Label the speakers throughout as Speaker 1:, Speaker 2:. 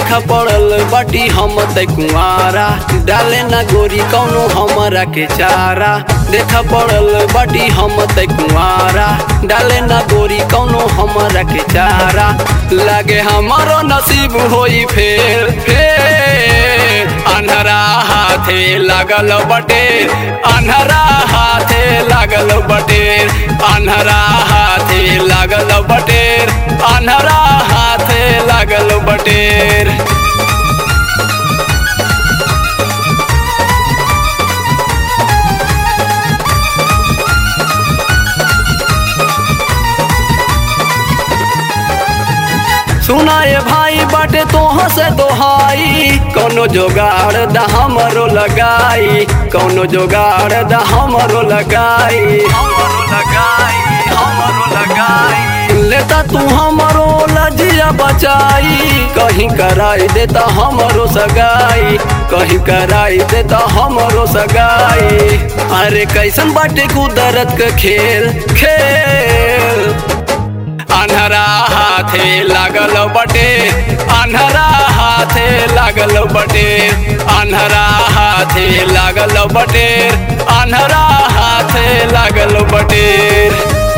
Speaker 1: देखा पड़ल बाटी हम तै कुआरा डाले ना गोरी कौनो हमरा के चारा देखा पड़ल बाटी हम तै कुआरा डाले ना गोरी कौनो हमरा के चारा लागे हमारो नसीब होई फेर फेर अन्हरा हाथे लागल बटे अन्हरा हाथे लागल बटेर अन्हरा हाथे लागल बटेर अन्हरा हाथे लागल बटेर सुनाए भाई बाटे तोह से दोहाई कौनो जोगाड़ द हमरो लगाई कौनो जोगाड़ द हमरो लगाई हमरो लगाई हमरो लगाई लेता तू हमरो लजिया बचाई कहीं कराई देता हमरो सगाई कहीं कराई देता हमरो सगाई अरे कैसन बाटे कुदरत के खेल खेल अन्हरा हाथे लागल बटे अन्हरा हाथे लागल बटे अन्हरा हाथे लागल बटे अन्हरा हाथे लागल बटेर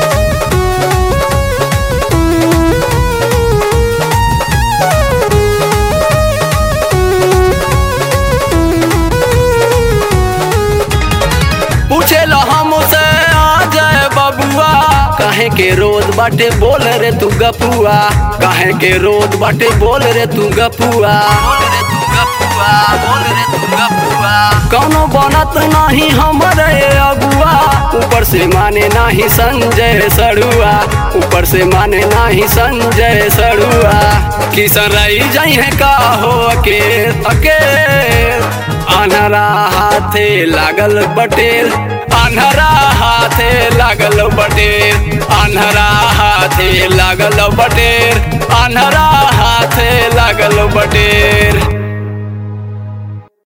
Speaker 1: पूछेला हमसे आ जाए बबुआ काहे के रोज बाटे बोल रे तू गपुआ काहे के रोज बाटे बोल रे तू गपुआ बोल रे तू गपुआ बोल रे तू गपुआ कौनो बनत नहीं हमरे अगुआ ऊपर से माने नाही संजय सड़ुआ ऊपर से माने नाही संजय सड़ुआ किसन रही जाई है का हो अके अके अनहरा हाथे लागल बटेर अनहरा हाथे लागल बटेर अनहरा हाथे लागल बटेर अनहरा हाथे लागल बटेर